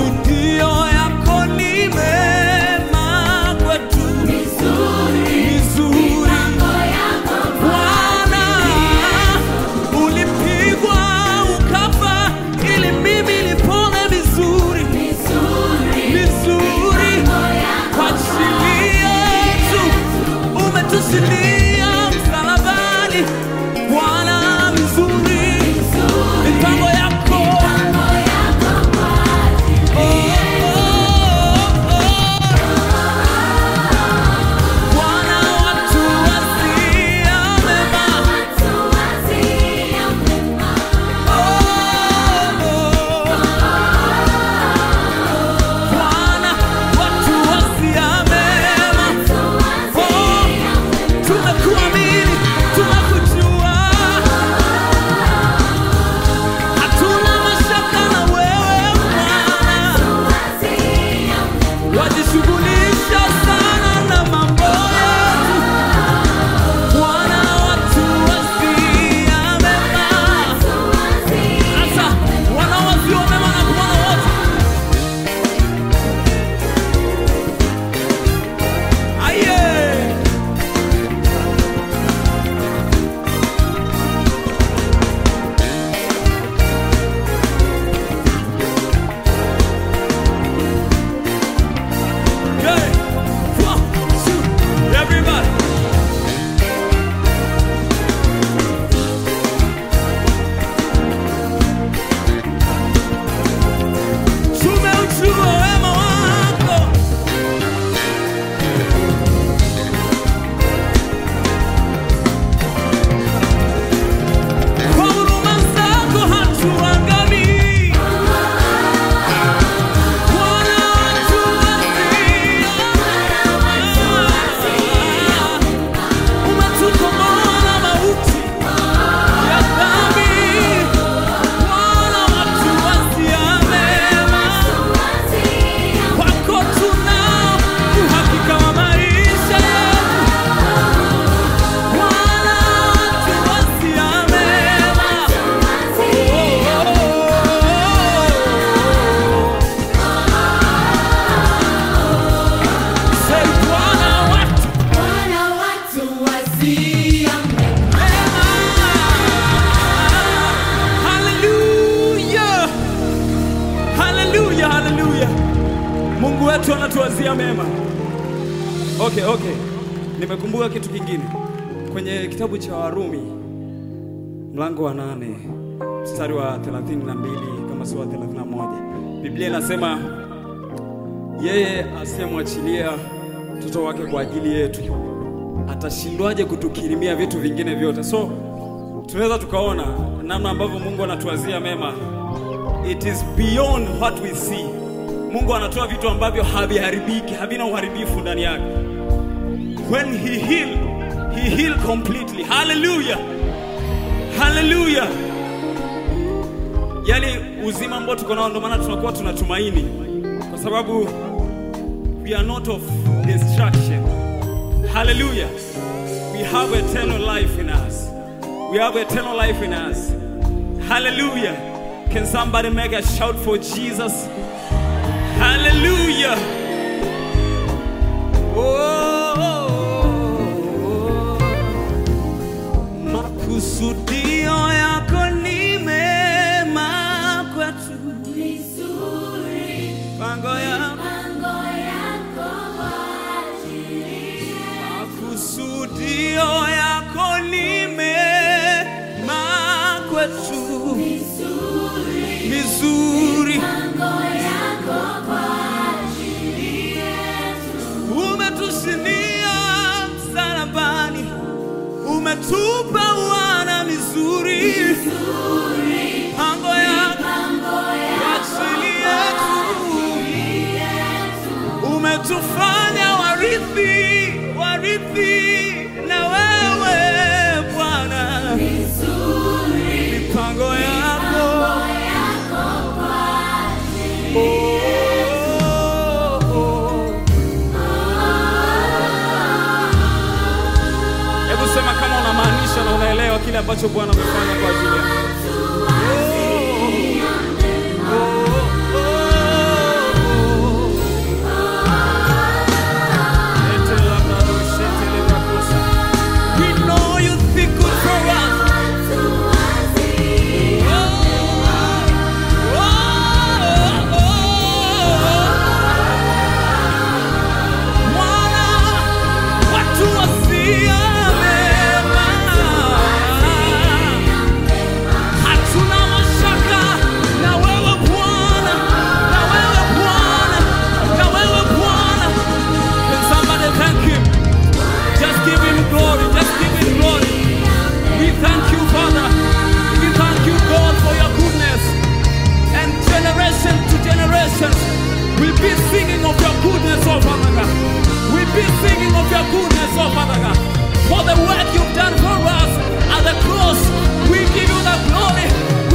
Makusudio yako ni mema kwetu, mizuri. Bwana, ulipigwa ukafa ili mimi nipone vizuri, vizuri. Kwa ajili yetu umetusilia msalabani, Bwana, vizuri. Mipango yako Oh, oh, oh. Bwana, watu wasia mema. Bwana, watu wasia mema. Oh, tumekuamini, tumekujua. Hatuna mashaka na wewe Bwana. Wajishughulisha sana na mambo yetu. Bwana, watu wasia mema. Sasa wanaowazia mema na kuona wote. Aye. Okay. One, two, everybody. Tumeuchua wema wako. Kwa huruma zako hatuangamii. Bwana watuwasia. Umetukomboa na mauti ya dhambi. Bwana watuwasia mema. Kwako tunao uhakika wa maisha yetu. Bwana watuwasia mema. Say, Bwana watu Hallelujah. Hallelujah, hallelujah. Mungu wetu anatuwazia mema. Okay, okay. Nimekumbuka kitu kingine kwenye kitabu cha Warumi mlango wa nane mstari wa 32 kama sio wa 31. Biblia inasema yeye asiyemwachilia mtoto wake kwa ajili yetu atashindwaje kutukirimia vitu vingine vyote? So tunaweza tukaona namna ambavyo Mungu anatuwazia mema. It is beyond what we see. Mungu anatoa vitu ambavyo haviharibiki, havina uharibifu ndani yake. When he heal, he heal completely. Hallelujah. Hallelujah. Yaani uzima ambao tuko nao ndio maana tunakuwa tunatumaini kwa sababu we are not of destruction. Hallelujah. We have eternal life in us. We have eternal life in us. Hallelujah. Can somebody make a shout for Jesus? Hallelujah. Oh, makusudio yako ni mema kwetu. Pango yako makusudio yako ni mema kwetu. Mizuri. umetushinia msalabani, umetupa wana mizuri, pango yako kwa ajili yetu, umetufanya warithi, warithi na wewe Bwana, mipango yako Oh, oh. Hebu sema kama unamaanisha na unaelewa kile ambacho Bwana amefanya kwa ajili yako. Oh, oh, oh. oh Father God. We be singing of your goodness, oh Father God. For the work you've done for us at the cross, we give you the glory,